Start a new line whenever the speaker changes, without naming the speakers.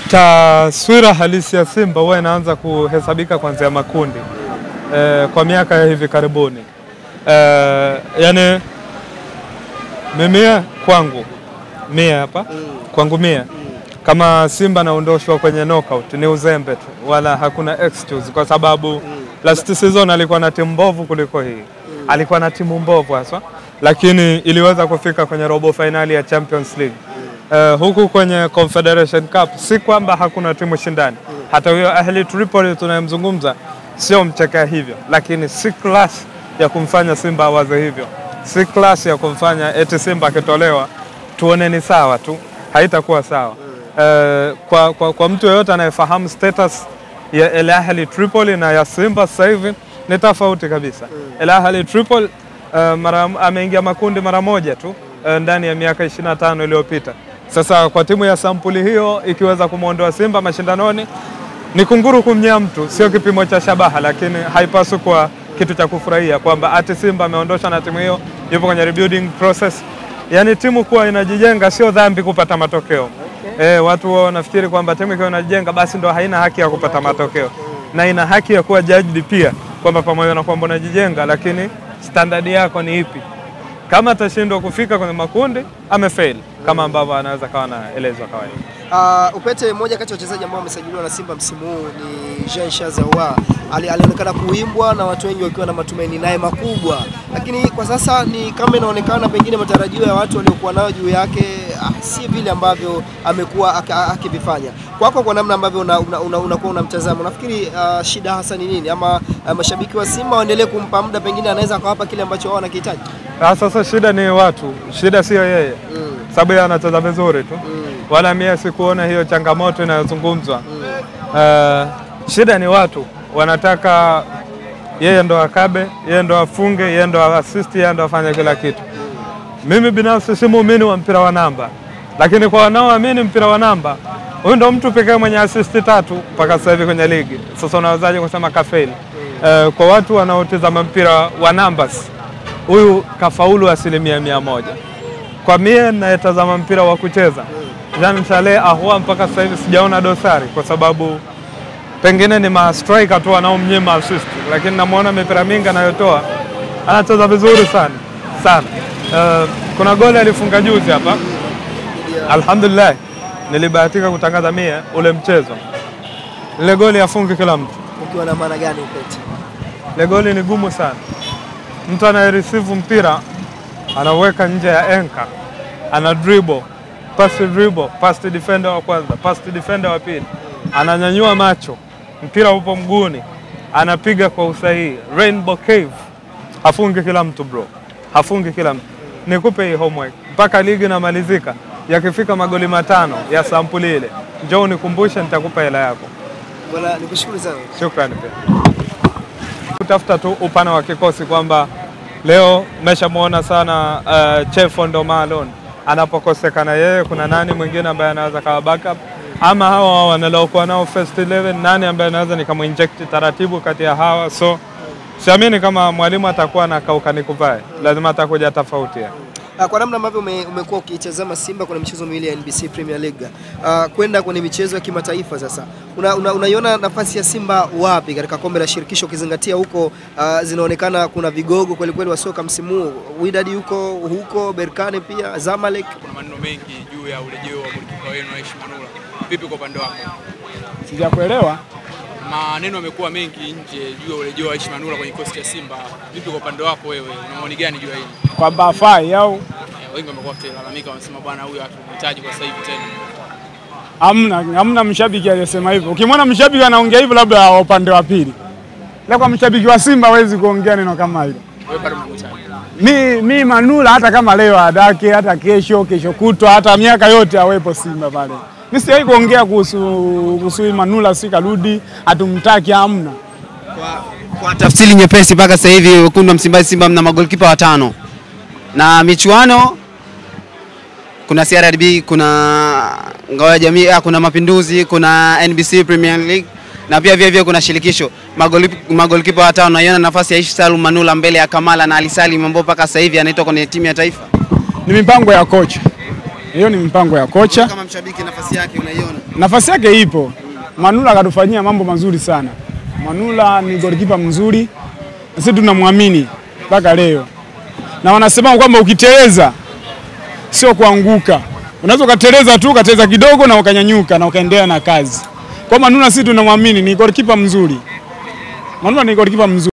Taswira halisi ya Simba huwa inaanza kuhesabika kuanzia makundi e, kwa miaka ya hivi karibuni e, yani mimia kwangu mia hapa kwangu mia kama Simba naondoshwa kwenye knockout ni uzembe tu, wala hakuna excuse, kwa sababu last season alikuwa na timu mbovu kuliko hii, alikuwa na timu mbovu haswa, lakini iliweza kufika kwenye robo finali ya Champions League. Uh, huku kwenye Confederation Cup si kwamba hakuna timu shindani. Hata huyo Ahli Tripoli tunayemzungumza sio mchekea hivyo, lakini si class ya kumfanya Simba awaze hivyo, si class ya kumfanya eti Simba akitolewa tuone ni sawa tu, haitakuwa sawa. Uh, kwa, kwa, kwa mtu yeyote anayefahamu status ya El Ahli Tripoli na ya Simba sasa hivi ni tofauti kabisa. El Ahli Tripoli uh, mara, ameingia makundi mara moja tu uh, ndani ya miaka 25 iliyopita. Sasa kwa timu ya sampuli hiyo ikiweza kumwondoa Simba mashindanoni ni kunguru kumnyea mtu, sio kipimo cha shabaha, lakini haipaswi kuwa kitu cha kufurahia kwamba ati Simba ameondosha na timu hiyo yupo kwenye rebuilding process. Yaani timu kuwa inajijenga sio dhambi kupata matokeo. E, watu wao wanafikiri kwamba timu ikiwa inajijenga basi ndo haina haki ya kupata matokeo, na ina haki ya kuwa judged pia kwamba pamoja na kwamba unajijenga, lakini standard yako ni ipi? Kama atashindwa kufika kwenye makundi amefail, kama ambavyo anaweza kawa naelezwa kawaida.
Uh, Upete, mmoja kati ya wachezaji ambao wamesajiliwa na Simba msimu huu ni Jean Charles Ahoua. Ali, alionekana kuimbwa na watu wengi wakiwa na matumaini naye makubwa, lakini kwa sasa ni kama inaonekana pengine matarajio ya watu waliokuwa nayo juu yake ah, si vile ambavyo amekuwa ak- ak- akivifanya. Kwako, kwa namna ambavyo unakuwa una, una, unakuwa unamtazama, unafikiri uh, shida hasa ni nini, ama uh, mashabiki wa Simba waendelee kumpa muda, pengine anaweza akawapa kile ambacho wao wanakihitaji?
Ah, Sasa shida ni watu, shida sio yeye, sababu yeye anacheza vizuri tu, wala mie sikuona hiyo changamoto inayozungumzwa. Uh, shida ni watu wanataka yeye ndo akabe, yeye ndo afunge, yeye ndo assist, yeye ndo afanye kila kitu. Mimi binafsi si muumini wa mpira wa namba, lakini kwa wanaoamini mpira wa namba, huyu ndo mtu pekee mwenye assist tatu mpaka sasa hivi kwenye ligi. Sasa unawezaje kusema kafeli? Uh, kwa watu wanaotizama mpira wa numbers, huyu kafaulu asilimia mia moja. Kwa mie nayetazama mpira wa kucheza, Jean Charles Ahoua mpaka sasa hivi sijaona dosari, kwa sababu pengine ni ma striker tu wanaomnyima assist, lakini namwona mipira mingi anayotoa anacheza vizuri sana sana. Uh, kuna goli alifunga juzi hapa, alhamdulillah, nilibahatika kutangaza mie ule mchezo. Ile goli afungi kila mtu,
Ukiwa na maana gani Upete?
ile goli ni gumu sana. Mtu anayereceive mpira anaweka nje ya enka, ana dribble, pass to dribble, pass to defender wa kwanza, pass to defender wa pili, ananyanyua macho, mpira upo mguuni, anapiga kwa usahihi. Rainbow Cave hafungi kila mtu bro, hafungi kila mtu. Nikupe hii homework mpaka ligi inamalizika, yakifika magoli matano ya sampuli ile, njoo unikumbushe, nitakupa hela yako.
Bwana, nikushukuru sana.
Shukrani pia. Kutafuta tu upana wa kikosi kwamba leo meshamwona sana uh, Chefo ndo Malon anapokosekana yeye, kuna nani mwingine ambaye anaweza kawa backup ama hawa wanalokuwa nao first 11 nani ambaye anaweza nikamuinject taratibu kati ya hawa, so siamini kama mwalimu atakuwa na kauka nikuvae, lazima atakuja tofauti ya.
Ah, Kwa namna ambavyo ume- umekuwa ukitazama Simba kwenye michezo miwili ya NBC Premier League ah, kwenda kwenye michezo ya kimataifa sasa, una, una, unaiona nafasi ya Simba wapi katika kombe la shirikisho ukizingatia huko ah, zinaonekana kuna vigogo kweli kweli wa soka msimu huu. Wydad yuko huko, Berkane pia, Zamalek.
Kuna maneno mengi juu ya urejeo wa golikipa wenu Aishi Manula. Vipi kwa upande wako?
Sijakuelewa.
Maneno yamekuwa mengi nje juu ya urejeo wa Aishi Manula kwenye kikosi cha Simba. Vipi kwa upande wako wewe, una maoni gani juu ya hili?
kwamba afai au
Eh, Wengi wamekuwa wakilalamika, wanasema bwana, huyu hatumhitaji kwa sasa hivi tena.
hamna, hamna mshabiki aliyesema hivyo. Ukimwona mshabiki anaongea hivyo, labda wa upande wa pili, ila kwa mshabiki wa Simba hawezi kuongea neno kama hilo.
Wewe bado unamhitaji.
Mi, mi Manula hata kama leo adake, hata kesho, kesho kutwa, hata miaka yote awepo Simba pale. Mi sijawahi kuongea kuhusu kuhusu hii Manula, si karudi, hatumtaki, hamna.
Kwa tafsiri nyepesi, mpaka sasa hivi wekundu wa Msimbazi Simba mna magolikipa watano na michuano kuna CRDB, kuna ngao ya jamii, ah, kuna Mapinduzi, kuna NBC Premier League na pia vile vile kuna shirikisho. Magoli- Magolikipa watano, naiona nafasi ya Aishi Salum Manula mbele ya Kamala na Ali Salim ambao mpaka sasa hivi anaitwa kwenye timu ya taifa.
Ni mipango ya kocha Hiyo ni mpango ya kocha.
Kama mshabiki, nafasi yake unaiona?
Nafasi yake ipo. Manula akatufanyia mambo mazuri sana. Manula ni golikipa mzuri, na sisi tunamwamini mpaka leo, na wanasema kwamba ukiteleza sio kuanguka, unaweza ukateleza tu ukateleza kidogo na ukanyanyuka na ukaendelea na kazi. Kwa Manula sisi tunamwamini ni golikipa mzuri. Manula ni golikipa mzuri.